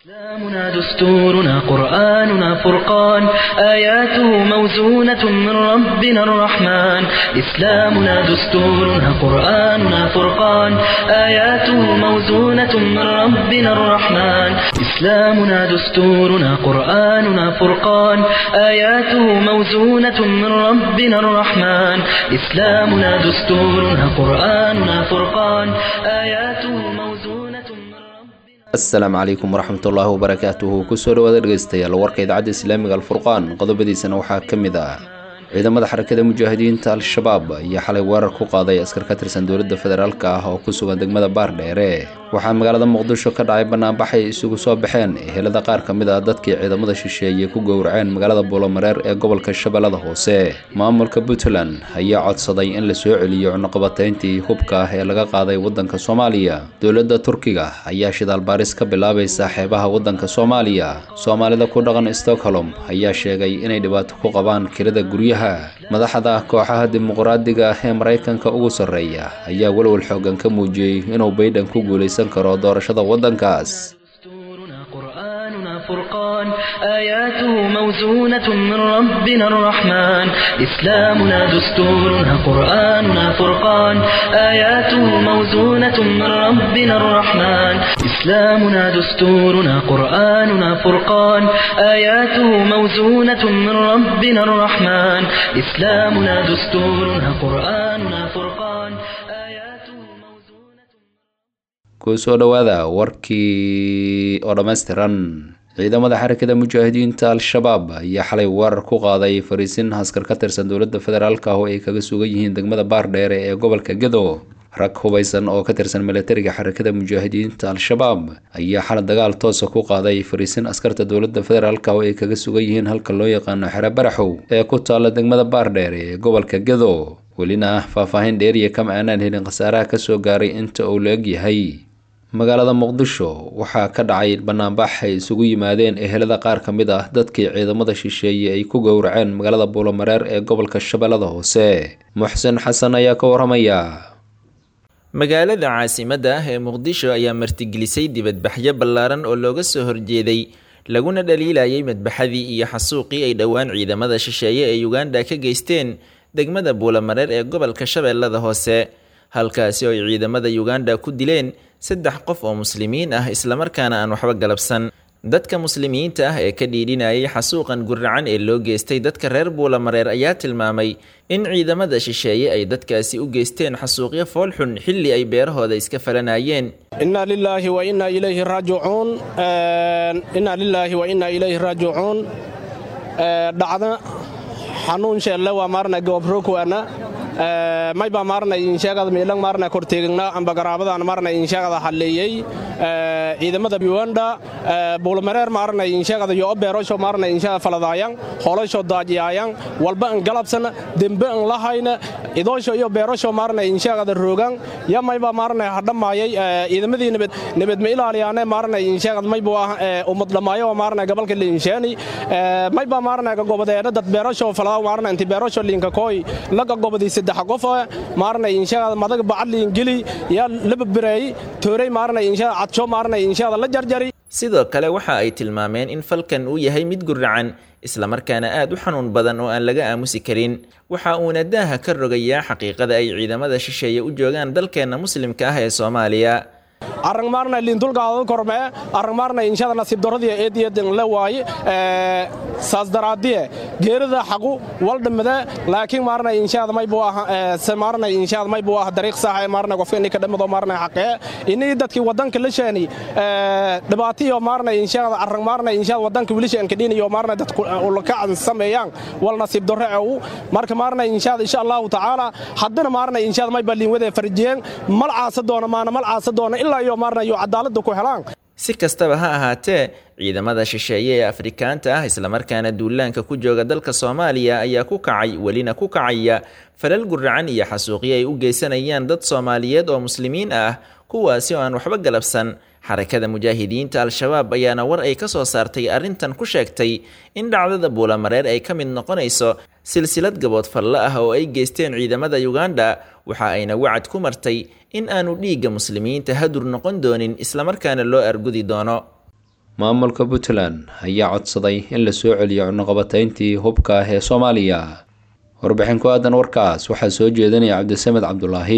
إسلامنا دستورنا قرآننا فرقان آياته موزونة من ربنا الرحمن إسلامنا دستورنا قرآننا فرقان آياته موزونة من ربنا الرحمن إسلامنا دستورنا قرآننا فرقان آياته موزونة من ربنا الرحمن إسلامنا دستورنا قرآننا فرقان آياته موزونة من ربنا asalaamu calaykum waraxmatullaahi wabarakaatuhu kusoo dhawaada dhegeystayaal warka idaacadda islaamiga alfurqaan qodobadiisana waxaa ka mid ah ciidamada xarakada mujaahidiinta al-shabaab ayaa xalay weerar ku qaaday askar ka tirsan dowladda federaalk ah oo ku sugan degmada baardheere waxaa magaalada muqdisho ka dhacay banaanbaxay isugu soo baxeen ehelada qaar ka mid ah dadkii ciidamada shisheeye ku gowraceen magaalada buulomareer ee gobolka shabeellada hoose maamulka puntland ayaa codsaday in la soo celiyo cunuqabatayntii hubka ah ee laga qaaday waddanka soomaaliya dowladda turkiga ayaa shidaal baaris ka bilaabaysa xeebaha waddanka soomaaliya soomaalida ku dhaqan stockholm ayaa sheegay inay dhibaato ku qabaan kirada guryaha madaxda kooxaha dimuqraadiga ah ee maraykanka ugu sarreeya ayaa walwal xoogan ka muujiyey inuu baydhan ku guulaysan karo doorashada waddankaas دستورنا قرآننا فرقان آياته موزونة من ربنا الرحمن إسلامنا دستورنا قرآننا فرقان آياته موزونة من ربنا الرحمن إسلامنا دستورنا قرآننا فرقان آياته موزونة من ربنا الرحمن إسلامنا دستورنا قرآننا فرقان آياته موزونة kusoo dhowaada warkii oo dhammaystiran ciidamada xarakada mujaahidiinta al-shabaab ayaa xalay weerar ku qaaday fariisin askar ka tirsan dowladda federaalk ah oo ay kaga sugan yihiin degmada baardheere ee gobolka gedo rag hubaysan oo ka tirsan milatariga xarakada mujaahidiinta al-shabaab ayaa xalay dagaal toosa ku qaaday fariisin askarta dowladda federaalk oo ay kaga sugan yihiin halka loo yaqaano xero baraxow ee ku taalla degmada baardheere ee gobolka gedo welina faahfaahin dheeriya kama aanaan helin khasaaraha kasoo gaaray inta uu la eg yahay magaalada muqdisho waxaa ka dhacay banaanbax ay isugu yimaadeen ehelada qaar ka mid ah dadkii ciidamada shisheeye ay ku gowraceen magaalada buulomareer ee gobolka shabeellada hoose muxsen xasan ayaa ka waramaya magaalada caasimadda ah ee muqdisho ayaa martigelisay dibadbaxyo ballaaran oo looga soo horjeeday laguna dhaliilayay madbaxadii iyo xasuuqii ay dhowaan ciidamada shisheeye ee uganda ka geysteen degmada buulamareer ee gobolka shabeellada hoose halkaasi oo ay ciidamada uganda ku dileen saddex qof oo muslimiin ah islamarkaana aan waxba galabsan dadka muslimiinta ah ee ka dhiidhinayay xasuuqan guracan ee loo geystay dadka reer buulamareer ayaa tilmaamay in ciidamada shisheeye ay dadkaasi u geysteen xasuuqyo foolxun xilli ay beerahooda iska falanayeen inna lilaahi wa inna ilayhi raajicuun inna lilaahi wa inna ilayhi raajicuun dhacda xanuun sheelle waa maarna goobrokuana mayba maarna insheegada miilang maarna korteegna amba garaabadan maarna insheegada halleeyey ciidamada uganda buulmareer maarna insheegada yo beerosho maarna insheegada faladaayan holasho daajiyaayan walba an galabsan dembe an lahayna idoosho iyo beerosho maarna insheegada roogan ya mayba maarna hadhamaayay ciidamadii nabad nabad ma ilaaliyaane maarna insheegada mayba ah ummad dhamaayo maarna gobolka liinsheeni mayba maarna gobodeena dad beerosho faladaa maarna inti beerosho liinka kooy laga gobodii saddex qof maarna insheegada madag bacadliin geli yaa laba bireey toorey maarna insheegada cadsho maarna insheegada la jarjari sidoo kale waxa ay tilmaameen in falkan uu yahay mid guracan islamarkaana aad u xanuun badan oo aan laga aamusi karin waxa uuna daaha ka rogayaa xaqiiqada ay ciidamada shisheeye u joogaan dalkeenna muslimka ah ee soomaaliya arang maarna liintulgaada kormee arang maarna inshada nasiib darradii eediyadan la waaye saas daraadiye geerida xaqu waldhamade laakiin maarna inshada maybu ah maarna inshada maybu ah dariiq sax ee maarna qofka inii ka dhamado maarna xaqee inii dadkii wadanka la sheeni dhibaatiyo maarna inshada arang maarna inshada wadanka wilishan ka dhiniyo maarna dadku ulakacan sameeyaan wal nasiib darro ee marka maarna inshada insha allahu tacaala haddana maarna inshada mayba liinwade farjiyeen mal caasa doona maana mal caasa doona ilaa iyo maarna iyo cadaaladda ku helaan si kastaba ha ahaatee ciidamada shisheeye ee afrikaanta ah islamarkaana duulaanka ku jooga dalka soomaaliya ayaa ku kacay welina ku kacaya falal guracan iyo xasuuqyo ay u geysanayaan dad soomaaliyeed oo muslimiin ah kuwaasi oo aan waxba galabsan xarakada mujaahidiinta al-shabaab ayaana war ay ka soo saartay arrintan ku sheegtay in dhacdada buulamareer ay ka mid noqonayso silsilad gabood falle ah oo ay geysteen ciidamada uganda waxa ayna wacad ku martay in aanu dhiigga muslimiinta hadur noqon doonin islamarkaana loo argudi doono maamulka puntland ayaa codsaday in la soo celiyo cunuqabatayntii hubka ah ee soomaaliya warbixin ku aadan warkaas waxaa soo jeedinaya cabdisamed cabdulaahi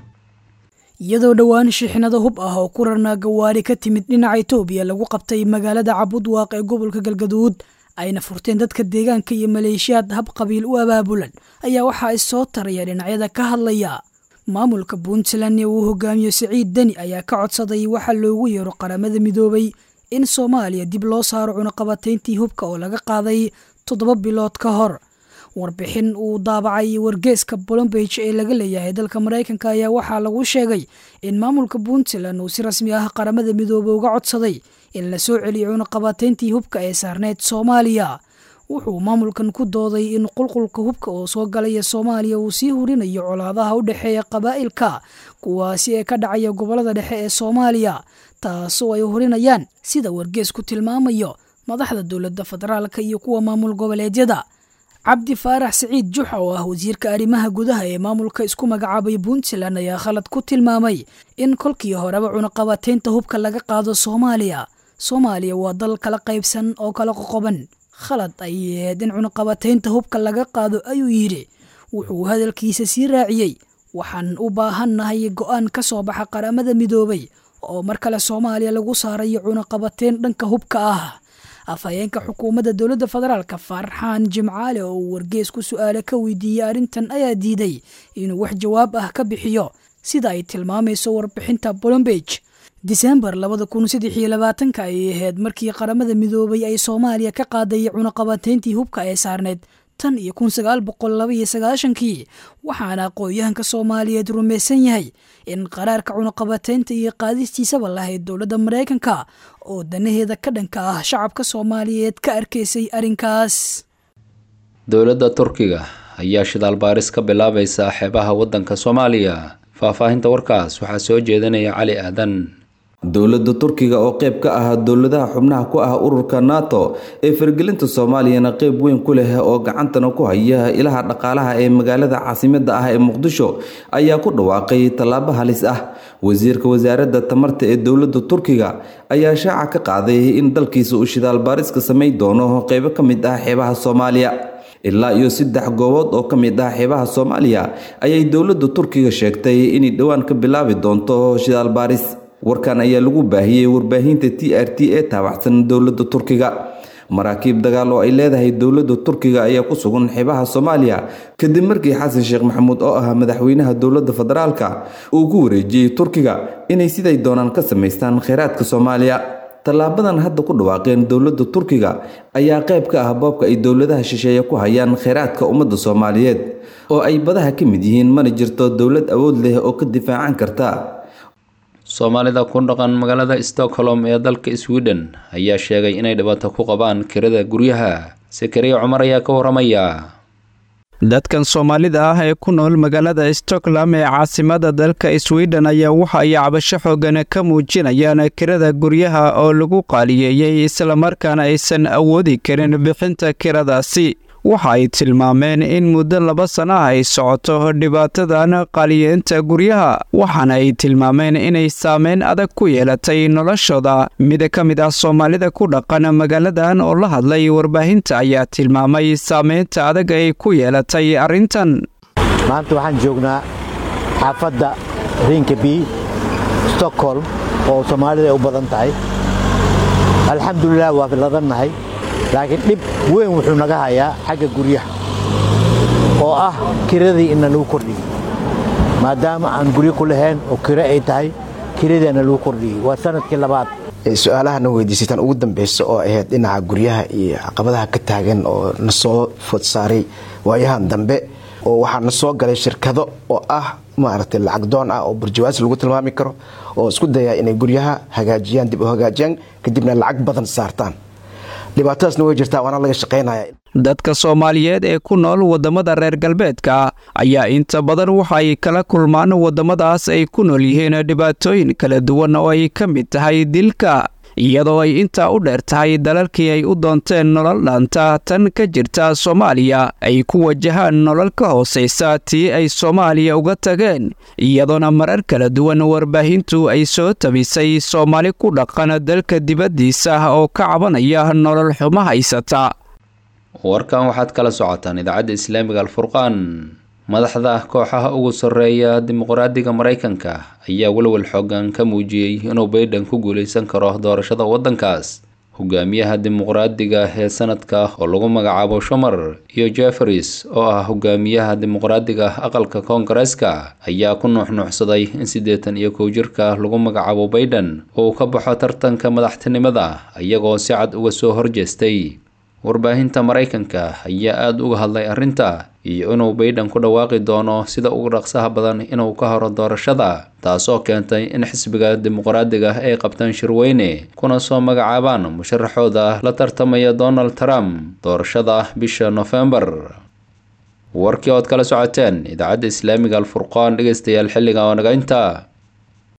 iyadoo dhowaan shixnado hub ah oo ku rarnaa gawaari ka timid dhinaca itoobiya lagu qabtay magaalada cabudwaaq ee gobolka galgaduud ayna furteen dadka deegaanka iyo maleeshiyaad hab qabiil u abaabulan ayaa waxa ay soo taraya dhinacyada ka hadlaya maamulka puntland ee uu hogaamiyo siciid deni ayaa ka codsaday waxaa loogu yeero qaramada midoobay in soomaaliya dib loo saaro cunuqabatayntii hubka oo laga qaaday toddoba bilood ka hor warbixin uu daabacay wargeeska bolombage ee laga leeyahay dalka maraykanka ayaa waxaa lagu sheegay in maamulka puntland uu si rasmi ah qaramada midoobe uga codsaday in la soo celiyo cunuqabatayntii hubka ee saarneyd soomaaliya wuxuu maamulkan ku dooday in qulqulka hubka oo soo galaya soomaaliya uu sii hurinayo colaadaha u dhexeeya qabaa'ilka kuwaasi ee ka dhacaya gobolada dhexe ee soomaaliya taasoo ay hurinayaan sida wargeesku tilmaamayo madaxda dowladda federaalka iyo kuwa maamul goboleedyada cabdi faarax siciid juxa oo ah wasiirka arrimaha gudaha ee maamulka isku magacaabay puntland ayaa khalad ku tilmaamay in kolkii horeba cunuqabataynta hubka laga qaado soomaaliya soomaaliya waa dal kala qaybsan oo kala qoqoban khalad ay aheed in cunuqabataynta hubka laga qaado ayuu yidhi wuxuu hadalkiisa sii raaciyey waxaan u baahannahay go'aan ka soo baxa qaramada midoobay oo mar kale soomaaliya lagu saarayo cunuqabateyn dhanka hubka ah afhayeenka xukuumadda dowladda federaalka farxaan jimcaale oo uu wargees ku su-aale ka weydiiyey arrintan ayaa diiday inuu wax jawaab ah ka bixiyo sida ay tilmaamayso warbixinta bolombage disembar labada kun saddex iyo labaatanka ayay ahayd markii qaramada midoobay ay soomaaliya ka qaaday cunuqabateyntii hubka ee saarneyd tan iyo kun sagaal boqol laba iyo sagaashankii waxaana aqoon-yahanka soomaaliyeed rumaysan yahay in qaraarka cunuqabateynta iyo qaadistiisaba lahayd dowladda maraykanka oo danaheeda ka dhanka ah shacabka soomaaliyeed ka arkaysay arrinkaas dowladda turkiga ayaa shidaal baaris ka bilaabaysa xeebaha waddanka soomaaliya faahfaahinta warkaas waxaa soo jeedinaya cali aadan dowladda turkiga oo qayb ka ah dowladaha xubnaha ku ah ururka nato ee fargelinta soomaaliyana qayb weyn ku leh oo gacantana ku haya ilaha dhaqaalaha ee magaalada caasimada ah ee muqdisho ayaa ku dhawaaqay tallaabo halis ah wasiirka wasaaradda tamarta ee dowladda turkiga ayaa shaaca ka qaaday in dalkiisa uu shidaal baariska samayn doono qaybo ka mid ah xeebaha soomaaliya ilaa iyo saddex goobood oo ka mid ah xeebaha soomaaliya ayay dowladda turkiga sheegtay inay dhowaan ka bilaabi doonto shidaal baaris warkan ayaa lagu baahiyey warbaahinta t r t ee taabacsan dowladda turkiga maraakiib dagaal oo ay leedahay dowladda turkiga ayaa ku sugan xeebaha soomaaliya kadib markii xasan sheekh maxamuud oo ah madaxweynaha dowladda federaalka uu ku wareejiyey turkiga inay siday doonaan ka samaystaan kheyraadka soomaaliya tallaabadan hadda ku dhawaaqeen dowladda turkiga ayaa qayb ka ah boobka ay dowladaha shisheeye ku hayaan kheyraadka ummadda soomaaliyeed oo ay badaha ka mid yihiin mana jirto dowlad awood leh oo ka difaacan karta soomaalida ku dhaqan magaalada stockholm ee dalka sweden ayaa sheegay inay dhibaato ku qabaan kirada guryaha sakariya cumar ayaa ka waramaya dadkan soomaalida ah ee ku nool magaalada stockholm ee caasimada dalka sweden ayaa waxa ay cabasho xoogan ka muujinayaan kirada guryaha oo lagu qaaliyeeyey islamarkaana aysan awoodi karin bixinta kiradaasi waxa ay tilmaameen in muddo laba sana ah ay socoto dhibaatadan qaaliyeenta guryaha waxaana ay tilmaameen inay saameyn adag ku yeelatay noloshooda mid ka mid ah soomaalida ku dhaqan magaaladan oo la hadlay warbaahinta ayaa tilmaamay saameynta adag ay ku yeelatay arrintan maanta waxaan joognaa xaafadda rinkeby stockholm oo soomaalida ay u badan tahay alxamdulilah waa ladannahay laakiin dhib weyn wuxuu naga hayaa xagga guryaha oo ah kiradii ina lagu kordhiyey maadaama aan guryo ku lahayn oo kiro ay tahay kiradiina lagu kordhiyey waa sanadkii labaad su-aalahana weydiisataan ugu dambeysa oo ahayd dhinaca guryaha iyo caqabadaha ka taagan oo na soo food saaray waayahan dambe oo waxaa na soo galay shirkado oo ah maaragtay lacag doon ah oo burjawaas lagu tilmaami karo oo isku dayaa inay guryaha hagaajiyaan dib u hagaajiyaan kadibna lacag badan saartaan dhibaatadaasna way jirtaa waana laga shaqaynaya dadka soomaaliyeed ee ku nool waddamada reer galbeedka ayaa inta badan waxa ay kala kulmaan waddamadaas ay ku nool yihiin dhibaatooyin kala duwan oo ay ka mid tahay dilka iyadoo ay intaa u dheer tahay dalalkii ay u doonteen nolol dhaanta tan ka jirta soomaaliya ay ku wajahaan nolol ka hoosaysa tii ay soomaaliya uga tageen iyadoona marar kala duwan warbaahintu ay soo tabisay soomaali ku dhaqan dalka dibaddiisa oo ka cabanaya nolol xumo haysata warkan waxaad kala socotaan idaacadda islaamiga alfurqaan madaxda kooxaha ugu sarreeya dimuqraadiga maraykanka ayaa walwal xoogan ka muujiyey inuu baydhan ku guulaysan karo doorashada waddankaas hogaamiyaha dimuqraadiga ee sanadka oo lagu magacaabo shumar iyo jefferis oo ah hogaamiyaha dimuqraadiga aqalka koongareeska ayaa ku nuuxnuuxsaday in siddeetan iyo kow jirka lagu magacaabo baydhan uu ka baxo tartanka madaxtinimada iyagoo si cad uga soo horjeestay warbaahinta maraykanka ayaa aada uga hadlay arrinta iyo inuu baydhan ku dhawaaqi doono sida ugu dhaqsaha badan inuu ka horo doorashada taasoo keentay in xisbiga dimuqraadiga ay qabtaan shirweyne kuna soo magacaabaan musharaxooda la tartamaya donald trump doorashada bisha nofembar warkii ood kala socoteen idaacadda islaamiga alfurqaan dhegeystayaal xilliga oo naga inta